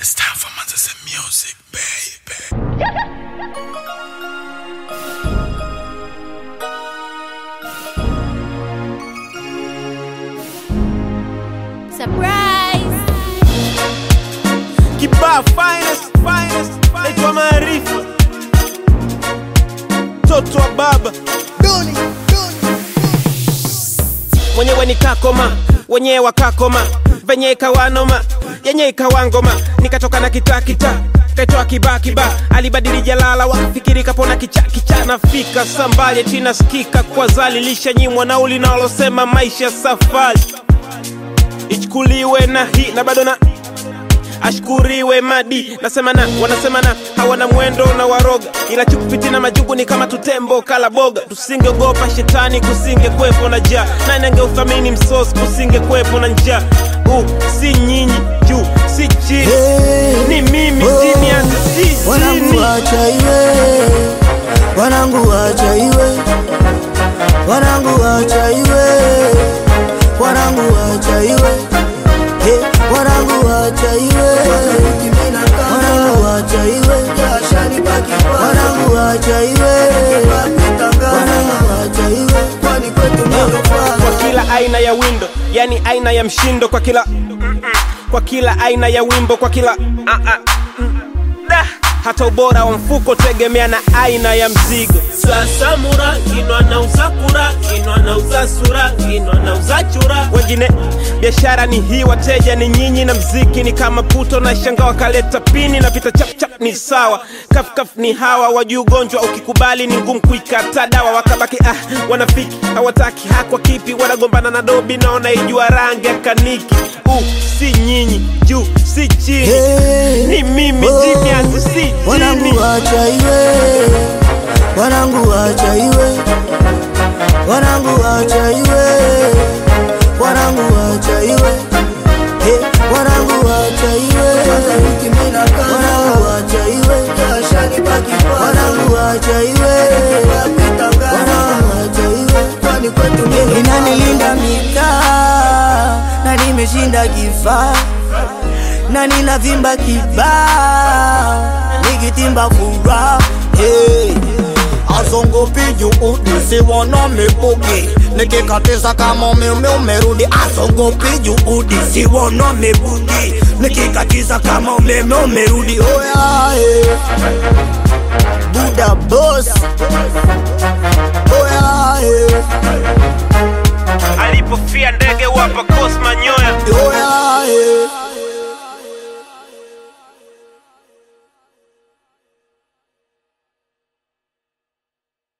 It's time for Manchester music, baby. Surprise! Kibaa finest, finest, naitwa Maarifa, mtoto wa baba mwenyewe ni kakoma, wenyewe wakakoma, venye ikawanoma, yenye ikawangoma, nikatoka na kitakita kaitoa kibakiba, alibadili jalala, wakafikiri kapona kichakicha, nafika sambali china skika kwa zali, lishanyimwa nauli nalosema maisha safari ichukuliwe na hii na bado na ashkuriwe madi nasema na wanasema na hawana mwendo na waroga ila chukupiti na majugu ni kama tutembo kala boga tusingeogopa shetani kusinge kwepo na jaa nani angeuthamini msosi kusinge kwepo na njaa uh, si nyinyi juu si chini Hey, ni mimi oh, chini hata si wanangu chini wacha iwe wanangu wacha iwe wanangu wacha iwe wanangu wacha iwe Hey, wanangu wacha iwe wanangu wacha iwe wanangu wacha iwe wanangu wacha iwe kwani kwetu kwa kila aina ya windo yani aina ya mshindo kwa kila kwa kila aina ya wimbo kwa kila ah, ah, mm, da. hata ubora wa mfuko tegemea na aina ya mzigo sasa mura kinwa nauza kura kinwa nauza sura kinwa nauza chura wengine biashara ni hii wateja ni nyinyi na mziki ni kama puto na shanga wakaleta pini na pita chapchap ni sawa kafkaf ni hawa wajuu ugonjwa ukikubali ni ngumu kuikata dawa wakabaki ah wanafiki hawataki hakwa kipi wanagombana na dobi na wanaijua rangi ya kaniki uh, si nyinyi juu si chini Hey, ni mimi oh, chini yangu si chini wanangu wacha iwe wanangu wacha iwe wanangu wacha iwe wanangu wacha iwe Hey, wanangu wacha iwe wanangu wacha iwe wanangu wacha iwe wanangu wacha iwe inanilinda mitaa na nimeshinda kifaa na ninavimba kibaa nikitimba furaha hey. azongopi juu nisiwona mibugi nikikatiza kama umeme umerudi azongopi juu nisiwona mibugi nikikatiza kama umeme umerudi oya hey. buda boss oya hey. alipofia ndege wapa kosma nyoya oya hey.